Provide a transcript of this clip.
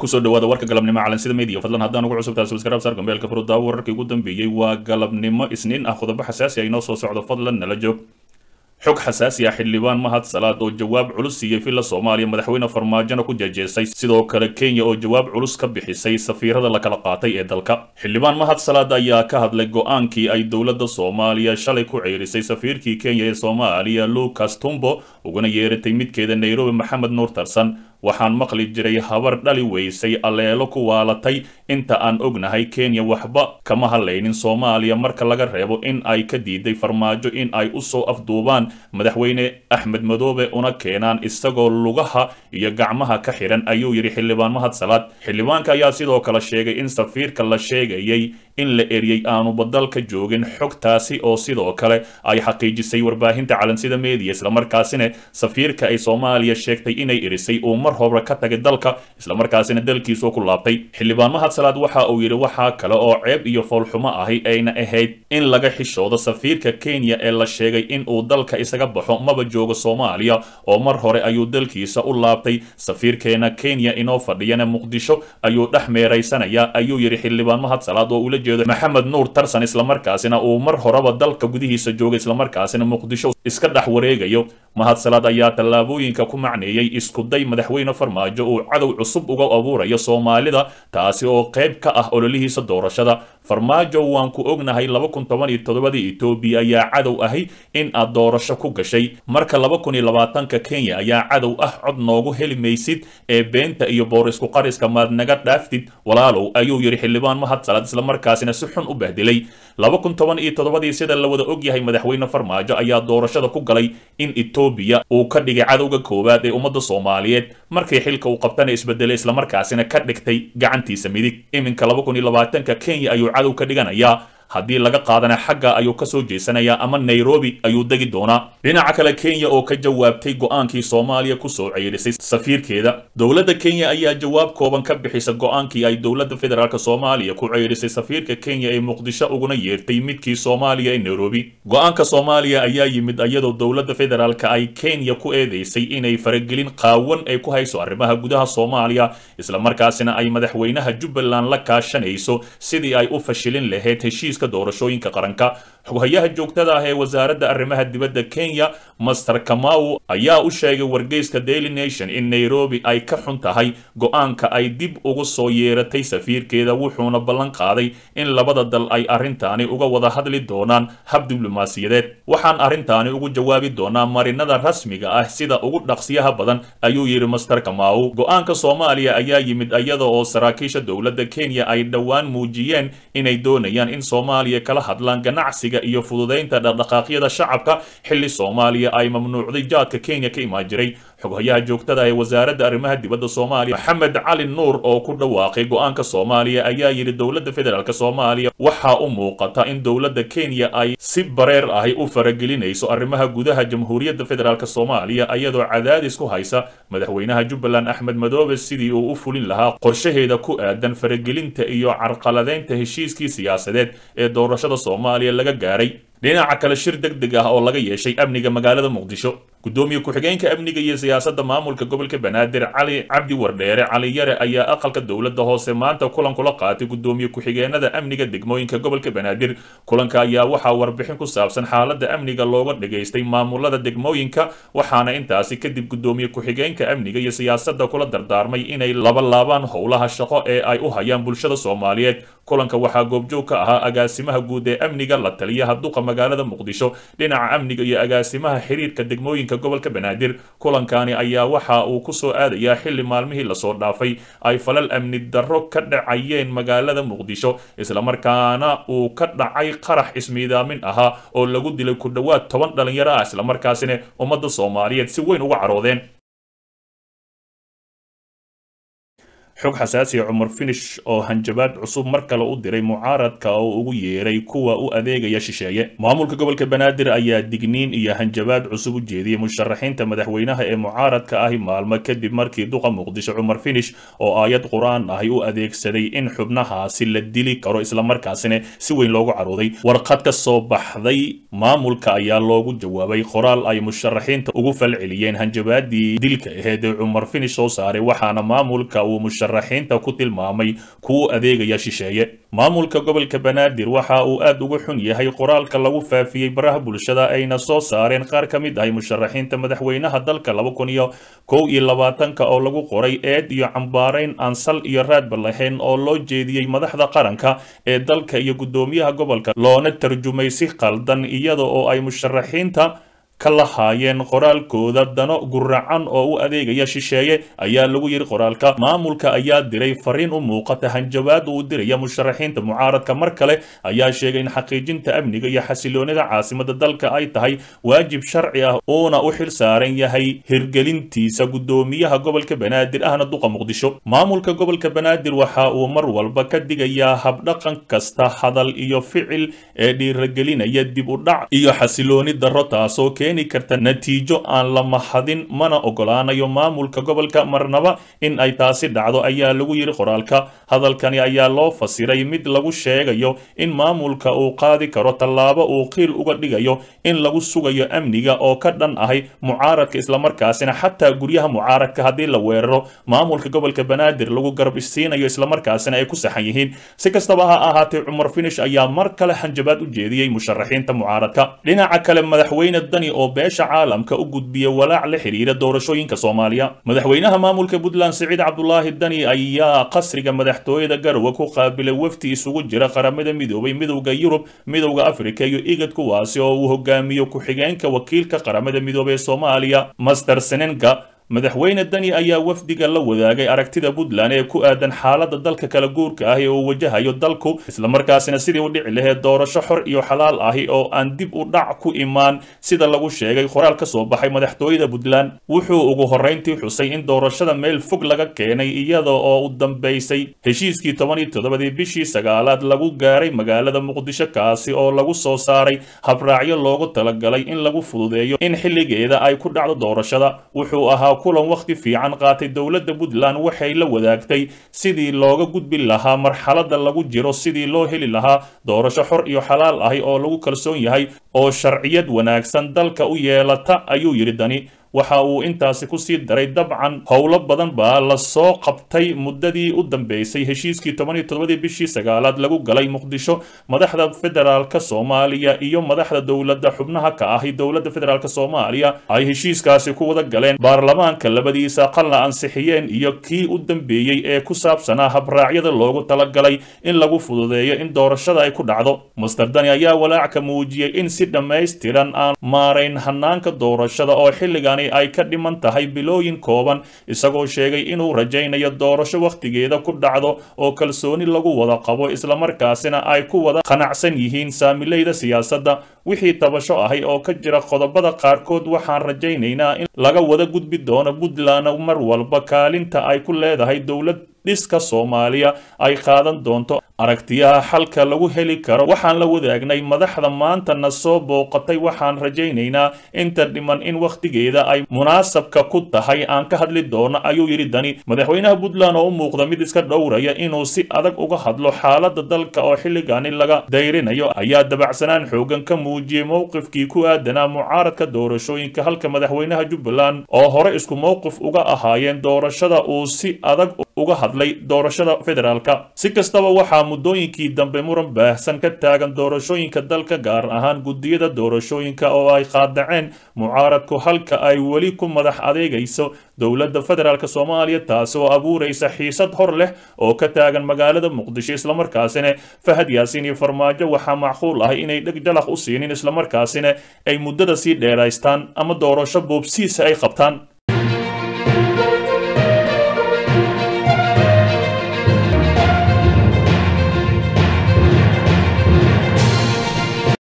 kusoo dhawaada warka galabnimo calansida media fadlan haddaan ugu cusubtahay subscribe saar gambeelka furudaawo wararkii ugu dambeeyey waa galabnimo isniin ah qodobo xasaasi ah inoo soo socdo fadlan nala joog xog xasaasi ah xildhibaan mahad salaad oo jawaab culus siiyey villa soomaaliya madaxweyne farmaajona ku jeejeesay sidoo kale kenya oo jawaab culus ka bixisay safiirada la kala qaatay ee dalka xildhibaan mahad salaad ayaa ka hadlay go-aankii ay dowladda soomaaliya shalay ku ceerisay safiirkii kenya ee soomaaliya lucas tumbo uguna yeeratay midkeeda nairobi maxamed nuur tarsan waxaan maqli jiray habar dhali weysay aleelo ku waalatay inta aan ognahay kenya waxba kama hadlaynin soomaaliya marka laga reebo in ay ka diiday farmaajo in ay usoo afduubaan madaxweyne axmed madoobe una keenaan isagoo lugaha iyo gacmaha ka xihan ayuu yidhi xildhibaan mahad salaad xildhibaanka ayaa sidoo kale sheegay in safiirka la sheegayay in la eriyey aanuba dalka joogin xogtaasi oo sidoo kale ay xaqiijisay warbaahinta calansida media islamarkaasina safiirka ay soomaaliya sheegtay inay erisay uu mar hore ka tagay dalka islamarkaasina dalkiisuu ku laabtay xildhibaan mahad salaad waxa uu yidhi waxaa kale oo ceeb iyo foolxumo ahi ayna ahayd in laga xishoodo safiirka kenya ee la sheegay in uu dalka isaga baxo maba joogo soomaaliya oo mar hore ayuu dalkiisa u laabtay safiirkeena kenya inoo fadhiyana muqdisho ayuu dhex meeraysanayaa ayuu yidhi xildhibaan mahad salaad oo ula jeedo maxamed nuur tarsan islamarkaasina uu mar horeba dalka gudihiisa joogay islamarkaasina muqdisho iska dhex wareegayo mahad salaad ayaa tallaabooyinka ku macneeyey iskuday madaxweyne farmaajo uu cadow cusub uga abuurayo soomaalida taasi oo qayb ka ah ololihiisa doorashada farmaajo waan ku ognahay laba kun toban iyo toddobadii etoobiya ayaa cadow ahi in aad doorasho ku gashay marka laba kun iyo labaatanka kenya ayaa cadow ah cod noogu heli maysid ee beenta iyo boorisku qariska maad naga dhaaftid walaalow ayuu yidhi xildhibaan mahad salaad islamarkaasina si xun u bahdilay laba kun toban iyo toddobadii sida la wada ogyahay madaxweyne farmaajo ayaa doorashada ku galay in etoobiya uu ka dhigay cadowga koowaad ee ummadda soomaaliyeed markii xilka uu qabtana isbedelay islamarkaasina ka dhigtay gacantiisa midig iminka laba kun iyo labaatanka kenya ayuu cadow ka dhiganayaa haddii laga qaadana xagga ayuu ka soo jeesanayaa ama nairobi ayuu degi doonaa dhinaca kale kenya oo ka jawaabtay go-aankii soomaaliya kusoo ceyrisay safiirkeeda dowladda kenya ayaa jawaab kooban ka bixisa go-aankii ay dowladda federaalk soomaaliya ku ceyrisay safiirka kenya ee muqdisho uguna yeertay midkii soomaaliya ee nairobi go-aanka soomaaliya ayaa yimid iyadoo dowladda federaalk ay kenya ku eedeysay inay faragelin qaawan ay ku hayso arrimaha gudaha soomaaliya islamarkaasina ay madaxweynaha jubbaland la kaashanayso sidii ay u fashilin lahayd heshiis doorashooyinka qaranka xoghayaha joogtada ah ee wasaaradda arrimaha dibadda kenya master kamau ayaa u sheegay wargeyska daily nation in nairobi ay ka xun tahay go-aanka ay dib ugu soo yeeratay safiirkeeda wuxuuna ballan qaaday in labada dal ay arrintaani uga wada hadli doonaan hab diblomaasiyadeed waxaan arrintaani ugu jawaabi doonaa marinada rasmiga ah sida ugu dhaqsiyaha badan ayuu yidhi master kamau go-aanka soomaaliya ayaa yimid iyada oo saraakiisha dowladda kenya ay dhowaan muujiyeen inay doonayaan in soomaaliya kala hadlaan ganacsiga iyo fududaynta dhaqdhaqaaqyada shacabka xilli soomaaliya ay mamnuucday jaadka kenya ka imaan jiray xoghayaha joogtada ee wasaaradda arrimaha dibadda soomaaliya maxamed cali nuur oo ku dhawaaqay go-aanka soomaaliya ayaa yidhi dowladda federaalk soomaaliya waxaa u muuqata in dowladda kenya ay si bareer ahi u faragelinayso arrimaha gudaha jamhuuriyadda federaalk soomaaliya iyadoo cadaadis ku haysa madaxweynaha jubbaland axmed madoobe sidii uu u fulin lahaa qorshaheeda ku aadan faragelinta iyo carqaladeynta heshiiskii siyaasadeed ee doorashada soomaaliya laga gaaray dhinaca kale shir deg deg ah oo laga yeeshay amniga magaalada muqdisho gudoomiye ku-xigeenka amniga iyo siyaasadda maamulka gobolka banaadir cali cabdi wardheere cali yare ayaa aqalka dowladda hoose maanta kulan kula qaatay gudoomiye ku-xigeenada amniga degmooyinka gobolka banaadir kulanka ayaa waxaa warbixin ku saabsan xaaladda amniga looga dhageystay maamulada degmooyinka waxaana intaasi kadib gudoomiye ku-xigeenka amniga iyo siyaasadda kula dardaarmay inay laba laabaan howlaha shaqo ee ay u hayaan bulshada soomaaliyeed kulanka waxaa goobjoog ka ahaa agaasimaha guud ee amniga la taliyaha duqa magaalada muqdisho dhinaca amniga iyo agaasimaha xiriirka degmooyinka gobolka banaadir kulankani ayaa waxa uu ku soo aadayaa xilli maalmihii lasoo dhaafay ay falal amni darro ka dhacayeen magaalada muqdisho islamarkaana uu ka dhacay qarax ismiidaamin ahaa oo lagu dilay ku dhowaad toban dhalinyaro ah islamarkaasina ummadda soomaaliyeed si weyn uga caroodeen xog xasaasiya cumar finish oo hanjabaad cusub mar kale u diray mucaaradka oo ugu yeeray kuwa u adeegaya shisheeye maamulka gobolka banaadir ayaa digniin iyo hanjabaad cusub u jeediyey musharaxiinta madaxweynaha ee mucaaradka ahi maalmo kadib markii duqa muqdisho cumar finish oo aayad qur-aan ahi u adeegsaday in xubnahaasi la dili karo islamarkaasina si weyn loogu carooday warqad ka soo baxday maamulka ayaa loogu jawaabay qoraal ay musharaxiinta ugu falceliyeen hanjabaadii dilka aheed ee cumar finish soo saaray waxaana maamulka uu musharaxiinta ku tilmaamay kuwa adeegaya shisheeye maamulka gobolka banaadir waxa uu aad uga xun yahay qoraalka lagu faafiyey baraha bulshada ayna soo saareen qaar ka mid ahay musharaxiinta madaxweynaha dalka laba kun iyo kow iyo labaatanka oo lagu qoray eed iyo cambaarayn aan sal iyo raadba lahayn oo loo jeediyey madaxda qaranka ee dalka iyo guddoomiyaha gobolka loona tarjumay si qaldan iyada oo ay musharaxiinta ka lahaayeen qoraalkooda dano guracan oo u adeegaya shisheeye ayaa lagu yidhi qoraalka maamulka ayaa diray fariin u muuqata hanjabaad uu diraya musharaxiinta mucaaradka mar kale ayaa sheegay in xaqiijinta amniga iyo xasiloonida caasimada dalka ay tahay waajib sharci ah uuna u xil saaran yahay hirgelintiisa guddoomiyaha gobolka banaadir ahna duqa muqdisho maamulka gobolka banaadir waxa uu mar walba ka digayaa habdhaqan kasta hadal iyo ficil ee dhiiragelinaya dib u dhac iyo xasilooni darro taasoo keeni karta natiijo aan la mahadin mana ogolaanayo maamulka gobolka marnaba in ay taasi dhacdo ayaa lagu yidhi qoraalka hadalkani ayaa loo fasiray mid lagu sheegayo in maamulka uu qaadi karo tallaabo uu qiil uga dhigayo in lagu sugayo amniga oo ka dhan ahay mucaaradka islamarkaasina xataa guryaha mucaaradka haddii la weeraro maamulka gobolka banaadir lagu garab isiinayo islamarkaasina ay ku saxan yihiin si kastaba ha ahaatee cumar finish ayaa mar kale hanjabaad u jeediyey musharaxiinta mucaaradka dhinaca kale madaxweyne dani oo beesha caalamka u gudbiya walaac la xiriira doorashooyinka soomaaliya madaxweynaha maamulka puntland siciid cabdulaahi dani ayaa qasriga madaxtooyada garowe ku qaabilay wafdi isugu jira qaramada midoobay midowda yurub midowda afrika iyo igad kuwaasi oo uu hogaamiyo ku-xigeenka wakiilka qaramada midoobey ee soomaaliya master senenga madaxweyne dani ayaa wafdiga la wadaagay aragtida puntland ee ku aadan xaaladda dalka kala guurka ah ee uu wajahayo dalku islamarkaasina sidii u dhici lahayd doorasho xor iyo xalaal ahi oo aan dib u dhac ku imaan sida lagu sheegay qoraal ka soo baxay madaxtooyada puntland wuxuu ugu horrayntii xusay in doorashada meel fog laga keenay iyada oo u dambaysay heshiiskii toban iyo toddobadii bishii sagaalaad lagu gaaray magaalada muqdisho kaasi oo lagu soo saaray habraacyo loogu talagalay in lagu fududeeyo in xilligeeda ay ku dhacdo doorashada wuxuu ahaa kulan wakhti fiican qaatay dowladda puntland waxay la wadaagtay sidii looga gudbi lahaa marxaladda lagu jiro sidii loo heli lahaa doorasho xor iyo xalaal ahi oo lagu kalsoon yahay oo sharciyad wanaagsan dalka u yeelata ayuu yidhi dani waxa uu intaasi ku sii daray dabcan howlo badan baa la soo qabtay muddadii u dambeysay heshiiskii toban iyo toddobadii bishii sagaalaad lagu galay muqdisho madaxda federaalka soomaaliya iyo madaxda dowladda xubnaha ka ahi dowladda federaalk soomaaliya ay heshiiskaasi ku wada galeen baarlamaanka labadiisa aqalna ansixiyeen iyo kii u dambeeyey ee ku saabsanaa habraacyada loogu talagalay in lagu fududeeyo in doorashada ay ku dhacdo master dani ayaa walaac ka muujiyey in si dhammaystiran aan maarayn hanaanka doorashada oo xilligan ay ka dhiman tahay bilooyin kooban isagoo sheegay inuu rajaynayo doorasho wakhtigeeda ku dhacdo oo kalsooni lagu wada qabo islamarkaasina ay ku wada qanacsan yihiin saamilayda siyaasadda wixii tabasho ahay oo ka jira qodobada qaarkood waxaan rajaynaynaa in laga wada gudbi doono puntland mar walba kaalinta ay ku leedahay dowlad dhiska soomaaliya ay qaadan doonto aragtiyaha xalka lagu heli karo waxaan la wadaagnay madaxda maanta na soo booqatay waxaan rajaynaynaa inta dhiman in wakhtigeeda ay munaasabka ku tahay aan ka hadli doono ayuu yidhi dani madaxweynaha puntland oo u muuqda mid iska dhowraya inuu si adag uga hadlo xaaladda dalka oo xilligani laga dayrinayo ayaa dabacsanaan xoogan ka muujiyey mowqifkii ku aadanaa mucaaradka doorashooyinka halka madaxweynaha jubbaland oo hore isku mowqif uga ahaayeen doorashada uu si adag uga hadlay doorashada federaalka si kastaba waxaa muddooyinkii dambe muran baahsan ka taagan doorashooyinka dalka gaar ahaan guddiyada doorashooyinka oo ay qaadaceen mucaaradku halka ay weli ku madax adeegayso dowladda federaalk soomaaliya taasi oo abuuraysa xiisad hor leh oo ka taagan magaalada muqdisho islamarkaasina fahad yaasiin iyo farmaajo waxaa macquul ah inay dheg jalaq u siinin islamarkaasina ay muddada sii dheeraystaan ama doorasho boobsiisa ay qabtaan